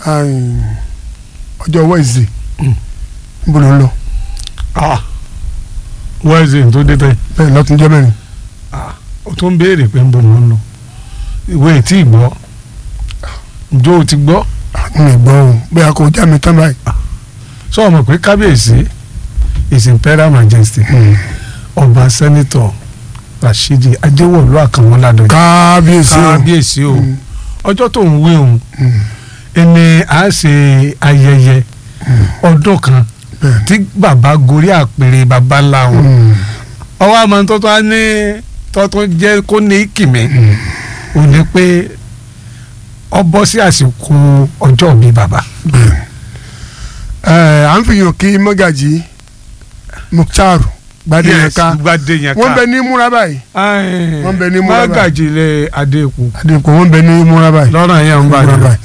Ayin, ọjọ́ Wednesday Mm. níbo ló ń lọ ah wẹ́ẹ̀sì tó dé tẹ́ bẹ́ẹ̀ lọ́túnjọ́ mẹ́rin o tún béèrè pé ń bọ̀ mọ́ ń lọ ìwé tí ì gbọ́ ǹjọ́ o ti gbọ́ mi ì gbọ́ o bẹ́ẹ̀ kò já mi tán báyìí. sọ ọmọ pé kábíyèsí his imperial majesty ọba sẹ́nitọ̀ Rashidi Ajẹ́wọ̀lú Àkànmú Ládọjà kábíyèsí o kábíyèsí o Mm. ọjọ́ tó ń wé òun Mm. ẹni à ń ṣe ayẹyẹ ọdún kan bẹ́ẹ̀ tí bàbá gorí àpèrè bàbá ńlá wọn Mm. ọwọ́ àmọ́ tọ́tọ́ á ní tọ́tọ́ jẹ́ kó ní kìmí Mm. ò ní pé ọ bọ́ sí àsìkò ọjọ́ mi bàbá. bẹ́ẹ̀ ẹ̀ à ń fi hàn kí mọ́gàjì Mukhtar Gbadeyinka Gbadeyinka. wọ́n bẹ ní múra báyìí wọ́n bẹ ní múra báyìí. mágàjìlẹ̀ adéèkú àdìpọ̀ wọ́n bẹ ní múra báyìí lọ́rọ̀ yẹn ń múra bàdàn. báyìí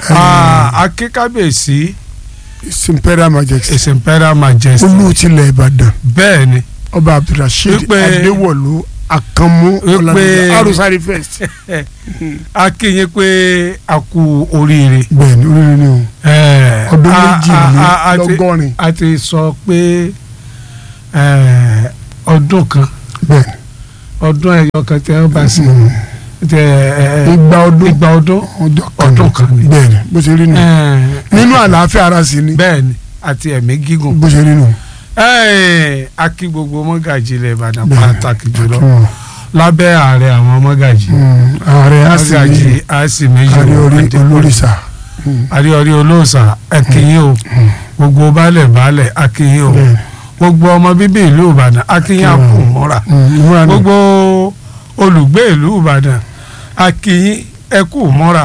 akíkábèsí His Imperial Majesty his imperial majesty olú tilẹ̀ Ìbàdàn bẹ́ẹ̀ ni ọba Abdulrasheed Wípé- Adéwọ̀lú Àkànmú Wípé- Ọládélé Arusari first akínyìn pé a kú oríire. bẹ́ẹ̀ ni oríire ni o Eh, ọdún a- a- a- a ti- méjìlélọ́gọ́rin a ti sọ pé eh, ọdún kan bẹ́ẹ̀ ni ọdún ẹyọ kan tí wọ́n bá sí tẹ ẹ igba ọdún igba ọdún ọjọ́ kan ọdún kan ni. bẹ́ẹ̀ ni bó ṣe rí nù Eh, nínú àlàáfíà ara sí ni bẹ́ẹ̀ ni àti ẹ̀mí gígùn. bó ṣe rí nù. Eh, a kí gbogbo mọ́gàjì ilẹ̀ Ìbàdàn Bẹ́ẹ̀. pàtàkì jùlọ Mm. lábẹ́ ààrẹ àwọn mọ́gàjì. Mm. ààrẹ á sì mọ́gàjì ní á sì méjì ààrẹ orí olórìṣà àríọrí olóòsà akínyìn o gbogbo baálẹ̀ baálẹ̀ akínyìn o bẹ́ẹ̀ gbogbo ọmọ bíbí ìlú Ìbàdàn akínyìn àpò mọ́ra ni ìmúra ni gbogbo olùgbé ìlú Ìbàdàn akínyìn ẹkú mọ́ra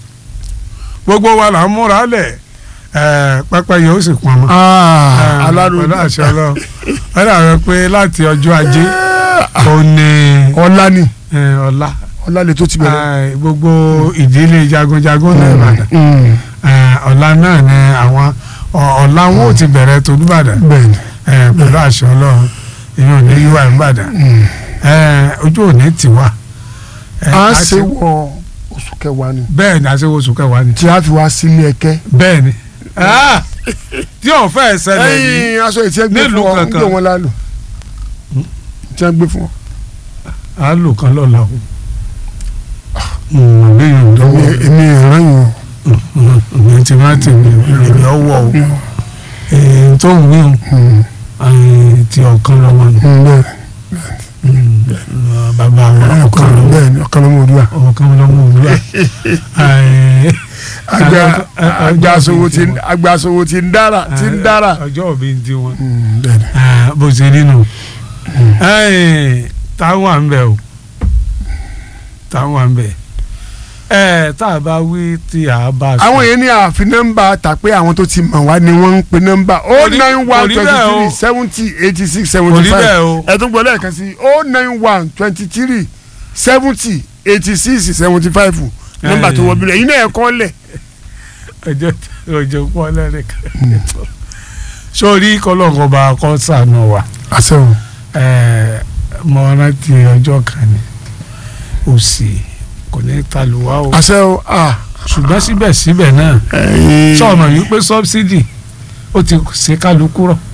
gbogbo wa là ń múra lẹ̀ pápá yóò sì pọn mọ́. Ah, aláròó pẹ̀lú àṣẹ Ọlọ́run wọ́n dàbẹ̀ pé láti ọjọ́ ajé ó ní ọlá ni eh, ọlá ọlá lè tó ti bẹ̀rẹ̀. eh, gbogbo ìdílé jagunjagun náà Ìbàdàn Mm. Eh, ọ̀la náà ni àwọn ọ- ọ̀la wọn ò ti bẹ̀rẹ̀ tolúbàdàn bẹ́ẹ̀ ni eh, pẹ̀lú àṣẹ Ọlọ́run ìyẹn ò ní yíwá ìbàdàn Mm. Eh, ojú ò ní tiwa. Eh, a a ṣe ṣe- wọ oṣù kẹwàá ni bẹ́ẹ̀ ni àṣewò oṣù kẹwàá ni tí a fi wá sílé ẹkẹ. bẹ́ẹ̀ ni Ah! tí ò fẹ́ ṣẹlẹ̀ yìí ẹyin aṣọ ìtí ẹ gbé fún nílùú ọ ń kankan. gbé wọn lálù tí a gbé fún ọ. á lò kan lọ́la o. àbí yòó dánwò èmi èmi ìran yìí ìyẹn ti máa tì mí èmi ọwọ́ o èyí tó ń wí o eh, ti ọ̀kan lọ́wọ́ ni o bẹ́ẹ̀ Mm, bàbá wọn ọ̀kan lọ́wọ́ bẹ́ẹ̀ ni ọ̀kan lọ́mọ òdúrà. ọ̀kan lọ́wọ́ òwúrọ̀ agbasowo ti agbasowo ti ń dára ti ń dára. ọjọ́ òbí ń di wọn Mm, bẹ́ẹ̀ ni. Ah, bó ṣe nínú táwọn à ń bẹ̀ o táwọn à ń bẹ̀ ẹ tá a bá wí tí a bá sọ. àwọn yẹn ní àfi nọ́mbà tà pé àwọn tó ti mọ̀ wá ni wọ́n ń pe nọ́mbà o rí- nine kò one rí twenty bẹ́ẹ̀ o. three seventy eighty six kò seventy rí five bẹ́ẹ̀ o ẹ tún gbọ́ lẹ́ẹ̀kan sí o nine one twenty three seventy eighty six seventy five nọ́mbà tó wọ bílẹ̀ yìí náà ẹ̀ kọ́ lẹ̀. ọjọ́ ọjọ́ pọ̀ lẹ́rìkan sórí kọ́lọ́kọ́ bá a kọ́ sànù wa àṣẹ o. ẹ, mo rántí ọjọ́ kan ni òsì kò ní taluwa o àṣẹ o ah. ṣùgbọ́n síbẹ̀síbẹ̀ náà ẹyin sọ̀nà yìí pé sọ́bsidì ó ti ṣe kálukú rọ̀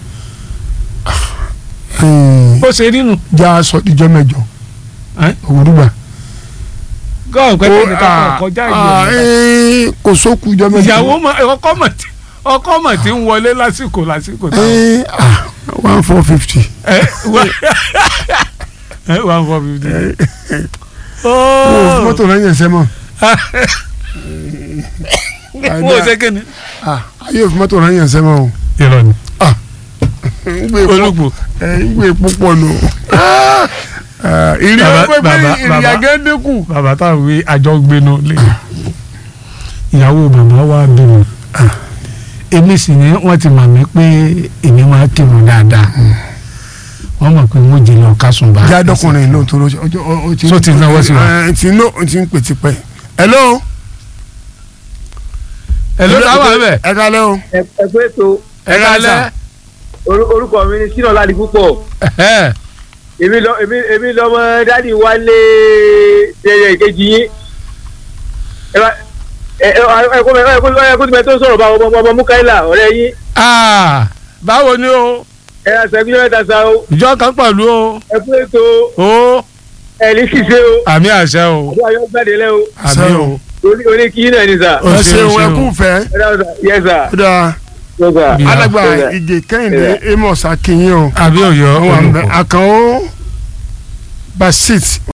ẹyin bó ṣe nínú já aṣọ ìjọ mẹ́jọ Ẹ́? òwúrúgbà. gọ́ọ̀ pẹ́ Ó, tẹ́lẹ̀ ká ah, kọjá ah, ìgbẹ́ ẹyin kò sókù ìjọ mẹ́jọ. ìyàwó mọ- ọkọ mọ̀ tí ọkọ mọ̀ tí ń wọlé lásìkò lásìkò táwọn. ẹyin ah one four fifty. ẹ wá ẹ one four fifty. o mọ́tò rẹ̀ yẹn sẹ́ mọ́. mo ṣe kí ni. ah ayé òfin mọ́tò rẹ̀ yẹn sẹ́ mọ́ o. irọ́ ni ngbe pọ olùgbò ẹ ngbe púpọ̀ nù. ìrìn Bàbá- ọgbẹ́ pé bàbá- ìrìn bàbá. àgẹ́ dínkù. bàbá táwọn wí àjọ gbénu lé ìyàwó bàbá wa bímọ èmi sì ni wọ́n ti mọ̀ mí pé èmi máa kírun dáadáa wọ́n mọ̀ pé wọ́n jìnnà kásùn bá. jádọ́kùnrin ló ń tó lóṣù ọjọ́ ọ ti. So ti náwó sí wa? ẹ ti ń ó ti ń pè tipẹ́. hello. ẹ ló dáwọ́ ẹ bẹ̀. ẹ kalẹ́ o. ẹ ẹ pé tó ẹ kálẹ́. oru- orúkọ mi ni sínú ọlá púpọ̀ ẹ èmi lọ èmi èmi lọmọ dádì wálé tẹyẹ ìkejì yín ẹ bá ẹ ẹ ẹ kó ẹ kó ẹ kó tibẹ tó sọ̀rọ̀ bá ọmọ ọmọ mukaila ọ̀rẹ́ yín Ah, báwo ni o ẹ ẹ sẹ́gun jẹ́ mẹ́ta sa o ìjọ kan pẹ̀lú o ẹ kú ètò o ẹ ní ṣiṣẹ́ o àmì àṣẹ o àbí ayọ́ gbàdé lẹ́ o àmì o oní oní kí náà ni sà O ẹ ṣeun, ṣeun ẹ ṣeun. kú fẹ́ ẹ dáhùn sà yẹ sà ó dáa yẹ sà. Bí- alàgbà Yes, sir. ìgè kẹ́hìndé amos akínyìn o àbí òyò àwọn àmì olùkọ́ àkànó basit